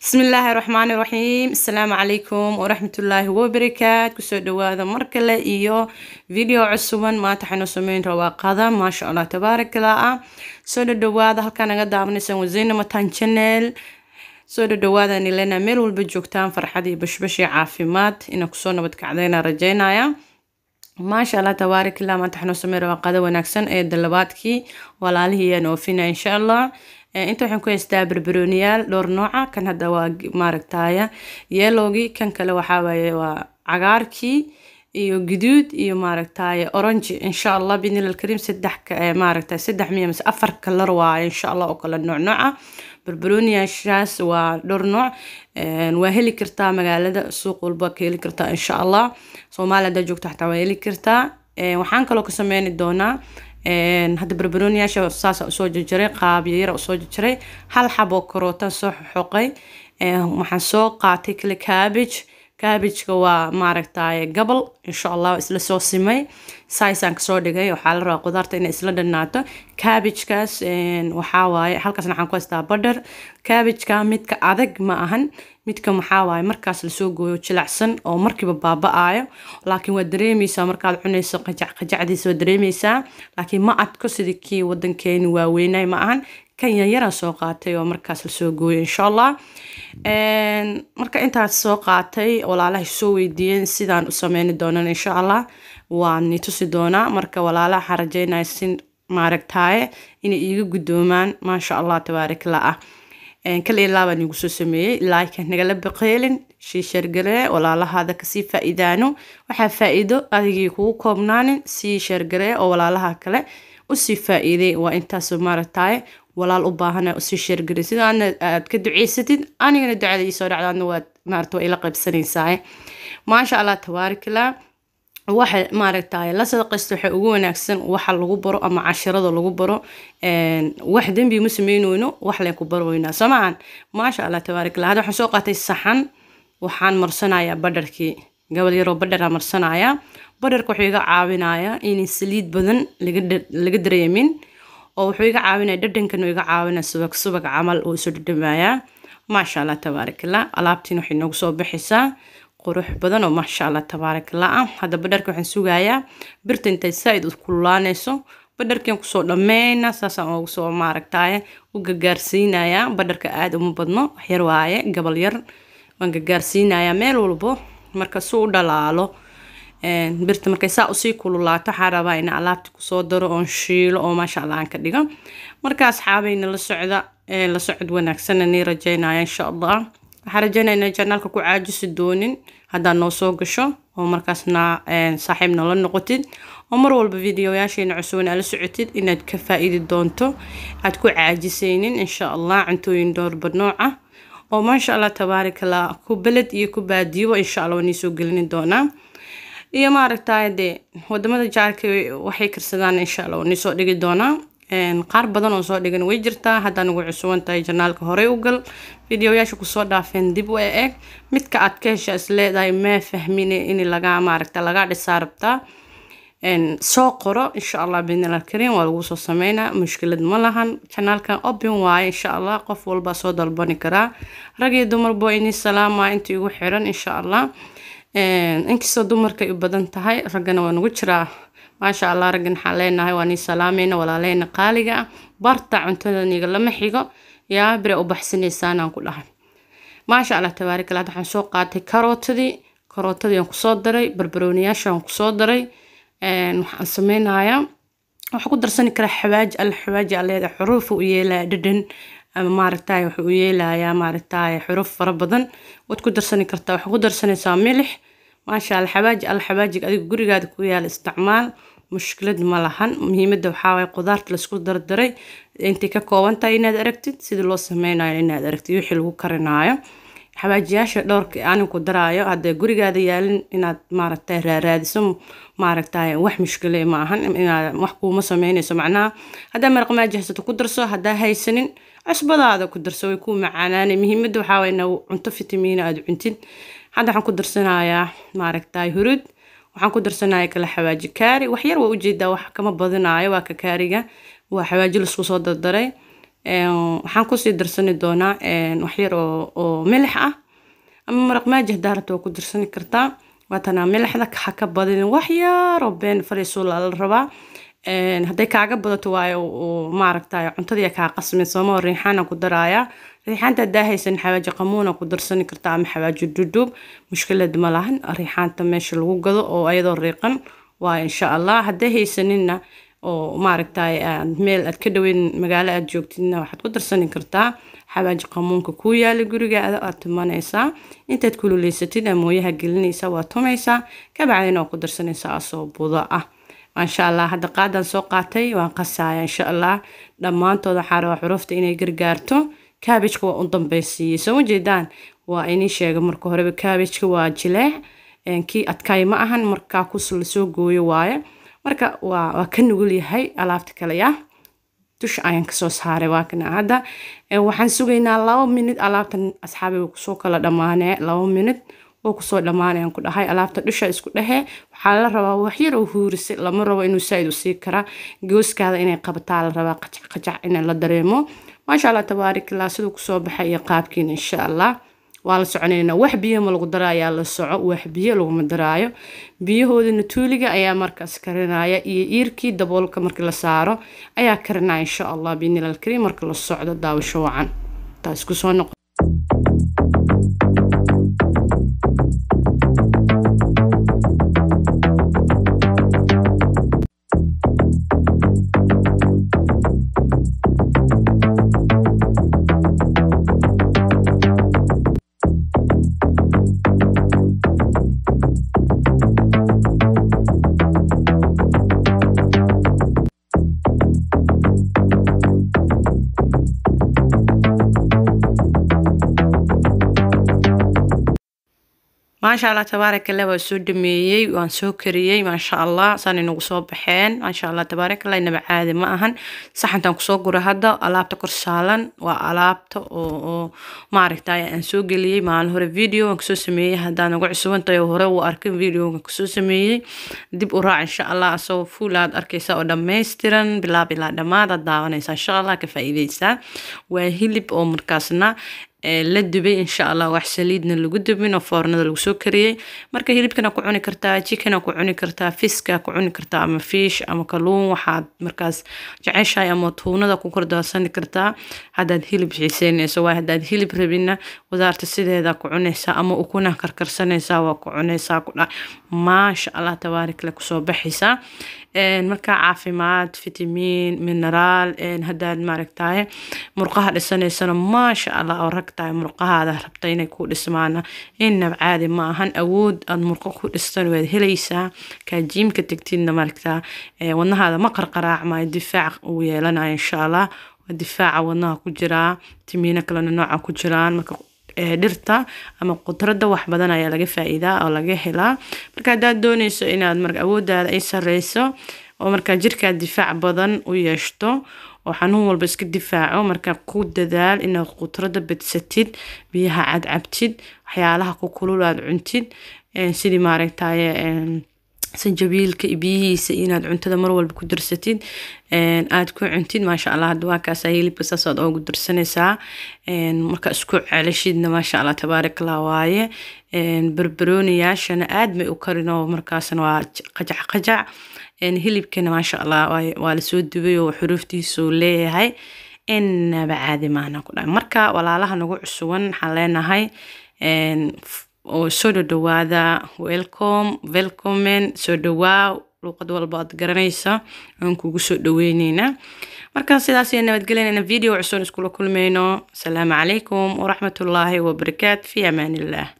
bismi illaahi raxmaani raxiim asalaamu calaykum waraxmatullaahi wabarakaat kusoo dhawaada mar kale iyo video cusuban maanta waxaynu sameyn rabaa qada maasha allah tabaarakallah ah soo dhadhawaada halkaa naga daawanaysaan wazeyna matan channel soo dhadhawaada nilena meel walba joogtaan farxad iyo bashbash iyo caafimaad ina kusoo nabad kacdayna rajeynaya maasha allah tabaarakallah maanta waxaynu sameyn rabaa qada wanaagsan ee dalabaadkii walaalihii ayaan oofina insha allah inta waxaan ku haystaa barbarooniyaal dhowr nooca kan hadda waa maaragtaya yeelowgii kan kale waxaa waaye waa cagaarkii iyo guduud iyo maaragtaya orange insha allah bidnil alkariim saddex maaragtay saddex miya mise afar kalar waaye insha allah oo kala nooc nooca barbarooniyaashaas waa dhowr nooc waa heli kartaa magaalada suuq walba ka heli kartaa insha allah soomaaliya haddaa joogta xataa waa heli kartaa waxaan kaloo ka sameyni doonaa hadda barbarooniyaasha saasa usoo jarjaray qaabyo yara usoo jarjaray hal xaboo karootan soo xoqay waxaan soo qaatay kale cabbage cabbageka waa maaragtay gabal insha allah isla soo simay saisaan kasoo dhigay waxaa la rabaa qudaarta inay isla dhanaato cabbagekaas waxaa waaye halkaasna waxaan ku haystaa badher cabbageka midka adag ma ahan midka maxaa waaye markaas lasoo gooyo jilacsan oo markiiba baaba-aayo laakiin waa dareemeysaa markaad cunayso qajac qajacdiisa waa dareemeysaa laakiin ma adko sidii kii wadankeeni waaweynay ma ahan kan yaryaraan soo qaatay oo markaas lasoo gooyo insha allah marka intaas soo qaatay walaalaha soo weydiiyeen sidaan u sameyni doonan insha allah waan ni tusi doonaa marka walaalaha waxaan rajeynaya si maaragtaaye inay iiga guddoomaan maasha allah tabaarakallah ah kale ilaa baan igu soo sameeyey laaka nagala baqeelin shiishargalee walaalahaada kasii faa-iidaano waxaa faa-iido adigii kugu koobnaanin sii shargalee oo walaalaha kale usii faa-iiday waa intaas maaragtaaye walaal u baahana usii sheergaray sida aadna aad ka duceysatid anigana ducada iisoo dhacda adna waad maarata waa ila qaybsanaysaa maasha allah tabaarakallah waxa maaragtay la sadaqaysto waxa ugu wanaagsan waxa lagu baro ama cashirada lagu baro wax dembi ma sameyneyno wax leen ku baroweynaa soo maahan maasha allah tabaarakallah hadda waxaan soo qaatay saxan waxaan marsanayaa badharkii gabal yaroo badharaa marsanayaa badharka wuxuu iga caawinayaa inay saliid badan laga dareemin oo wuxuu iga caawinaya dhadhankan iga caawinaya subag subag camal oo isu dhadhamayaa maasha allah tabaarakallah alaabtiin waxay noogu soo baxaysaa qurux badan oo maasha allah tabaarakallah ah hadda badharka waxaan sugayaa birta intay saa-id u kululaanayso badharkian kusoo dhameyna saasaan ugu soo maaragtaye u gagaarsiinayaa badharka aada uma badno waxyar waaye gabal yar waan gagaarsiinayaa meel walbo marka su u dhalaalo birta markay saa usii kululaato waxaa rabaa in alaabti kusoo daro oon shiilo oo maasha allah aan ka dhigo marka asxaabayna la socda la socod wanaagsanna nii rajeynaya insha allah waxaa rajeynaya inay janaalka ku caajisi doonin haddaad noo soo gasho oo markaasna saaxiib noola noqotid oo mar walba videoyaasheena cusubna aad la socotid inaad ka faa-iidi doonto aad ku caajisaynin insha allah cuntooyin dhowrba nooc ah oo maasha allah tabaarakallah ku beled iyo ku baadiyo insha allah waa nii soo gelini doonaa iyo maaragtay dee wadamada jaarka waxay karsadaan insha allah waa nii soo dhigi doonaa qaar badan oo soo dhigan way jirtaa haddaa nagu cusuban tahay janaalka horey u gal videoyaasha kusoo dhaafeen dib u eeg midka aad ka hesha is leedahay maa fahmine in laga maaragta lagaa dhisaa rabtaa soo qoro insha allah bidnil alkariim waa lagu soo sameynaa mushkilad ma lahan janaalkan open waaye insha allah qof walbaa soo dalbani karaa rag iyo dumarbo inii salaama inta igu xiran insha allah inkastoo dumarkay u badan tahay raggana waa nagu jiraa maasha allah raggan waxaan leenahay waa nii salaameyna walaaleyna qaaliga ah barta cuntada niga lama xigo yaa bire u baxsanaysaanaan ku dhahay maasha allah tabaarakallah waxaan soo qaatay karootadii karootadii aan kusoo daray barbarooniyaasha aan kusoo daray waxaan sameynayaa waxaa ku darsani karaa xawaaji alla xawaaji aleeda xuruufa u yeelaya dhadhan ama maaragtay wuxuu u yeelayaa maaragtay xuruf fara badan waad ku darsani kartaa waxaa ku darsanaysaa milix maasha allah xawaaji alla xawaajiga adiga gurigaada ku yaala isticmaal mushkilad ma lahan muhiimadda waxaa waaye qudaarta laisku dardaray intay ka kooban tahay inaad aragtid sida loo sameynayo inaad aragtid wixii lagu karinaayo xawaajiyaasha dhowrka anin ku daraayo haddee gurigaada yaalin inaad maaragtay raaraadiso maaragtay wax mushkile ma ahan inaad wax kuuma sameynayso macnaha haddaa maraqmaaji haysato ku darso haddaa haysanin cusbadaada ku darso way kuu macaanaanay muhiimadda waxaa waye inaa cunto fitamiina aada cuntid hadda waxaan ku darsanayaa maaragtay hurud waxaan ku darsanaya kale xawaaji kaari waxyar waa ujeedaa wax kama badinaayo waa ka kaariga waa xawaaji laisku soo dardaray waxaan kusii darsani doonaa waxyar oo oo milix ah ama maraq maaji hadaa rabta waa ku darsani kartaa waatanaa milixda ha ka badin wax yar oo been fariisuula la rabaa hadday kaaga badato waayo maaragtay cuntadii kaa qasmin sooma riixaana ku daraaya riixaanta hadaa haysan xawaaji qamuuna ku darsani kartaa ama xawaaji dhudhuub mushkilad ma lahan riixaanta meesha lagu gado oo ayadoo riiqan waa insha allah hadday haysaninna oo maaragtay meel aad ka dhaweyn magaalo aad joogtidna waxaad ku darsani kartaa xawaaji qamuunka kuu yaala gurigaada aad tumanaysaa intaad kululeysatid amooyaha gelinaysa waa tumaysaa kabacdina waa ku darsanaysaa asoo budo ah maasha allah hadda qaadan soo qaatay waan qasaya insha allah dhammaantood waxaa rabaa xurufta inay gargaarto kaabijka waa u dambaysiiyey soo ujeedaan waa inii sheega marka horeba kaabijka waa jileec kii adkaay ma ahan markaa kus lasoo gooyo waaye marka waa waa ka nugul yahay alaabta kale ya dusha ayaan kasoo saaray waa kana hadda waxaan sugaynaa laba minid alaabtan asxaabi kusoo kala dhammaanee laba minid oo kusoo dhammaanayaan ku dhahay alaabta dusha isku dhehe waxaa la rabaa waxyar oo huurise lama rabo inuu saaid u sii karaa gooskaada inay qabataa la rabaa qajac qajac in la dareemo maasha allah tabaarikallah siduu kusoo baxay iyo qaabkiina insha allah waa la soconaynaa wax biyo ma lagu daraayaa la soco wax biyo laguma daraayo biyahoodana tuuliga ayaa markaas karinaya iyo iirkii daboolka markii la saaro ayaa karinaya insha allah biinilalkariim marka la socdo daawasho wacan taas kusoo noqo maasha allah tabaarakallah waa soo dhameeyey waan soo kariyey maasha allah saan inagu soo baxeen maasha allah tabaarakallah inaba caadi ma ahan saxantan kusoo gura hadda alaabta kor saalan waa alaabta oo oo maaragtay aan soo geliyey maalin hore video aan kusoo sameeyey haddaan ugu cusubantahay hore uu arkin videoga kusoo sameeyey dib u raac insha allah asagoo fuul aad arkaysa oo dhammaystiran bilaab ilaa dhammaad aad daawanaysa insha allah ka faa'iideysaa waa hilib oo markaasna la dubay insha allah wax saliidna lagu dubin oo foornada lagu soo kariyey marka hilibkana ku cuni kartaa jikana ku cuni kartaa fiska ku cuni kartaa ama fiish ama kaluun waxaad markaas jeceshahay ama tuunada ku kordaarsani kartaa haddaad hilib xiiseynayso waa haddaad hilib rabina wadaarta sideeda ku cunaysaa ama ukuna karkarsanaysaa waa ku cunaysaa ku dha maasha allah tabaarikle kusoo baxaysaa marka caafimaad fitamiin mineraal haddaad maaragtaye murqaha dhisanaysana maasha allah oo rag tahay murqahaada rabta inay ku dhismaana inab caadi ma ahan awood aad murqo ku dhistan waad helaysaa kaa jiimka tegtidna maaragtaa wadnahaada ma qarqaraacmayo difaac uu yeelanayo insha allah waa difaaca wadnaha ku jiraa timiino kalena nooca ku jiraan marka dhirta ama qudrada wax badan ayaa laga faa'iidaa oo laga helaa marka haddaad dooneyso inaad marka awooddaada ay sareyso oo markaa jirkaad difaac badan u yeeshto oo xanuun walba iska difaaco marka ku dadaal inaad qudrada badsatid biyaha cadcabtid waxyaalaha ku kulul aad cuntid sidii maaragtaye sanjabiilka biyihiisa inaad cuntada mar walba ku darsatid aad ku cuntid maasha allah hadda waa kaasa hilibka saasaad oogu darsanaysaa marka isku celishidna maasha allah tabaarakallah waaye barbarooniyaashana aad may u karin oo markaasna waa qajac qajac hilibkana maasha allah waa lasoo dubay oo xuruuftiisu leeyahay inaba caadi maana ku dhahay marka walaalaha nagu cusuban waxaan leenahay oo soo dhowaada welcome welcomen soo dhowaa luuqad walba aad garanaysa aan kugu soo dhaweyneynaa marka sidaas iyo nabadgelyanayna video cusub iskula kulmayno asalaamu calaykum waraxmatullaahi wabarakaat fi amaan illah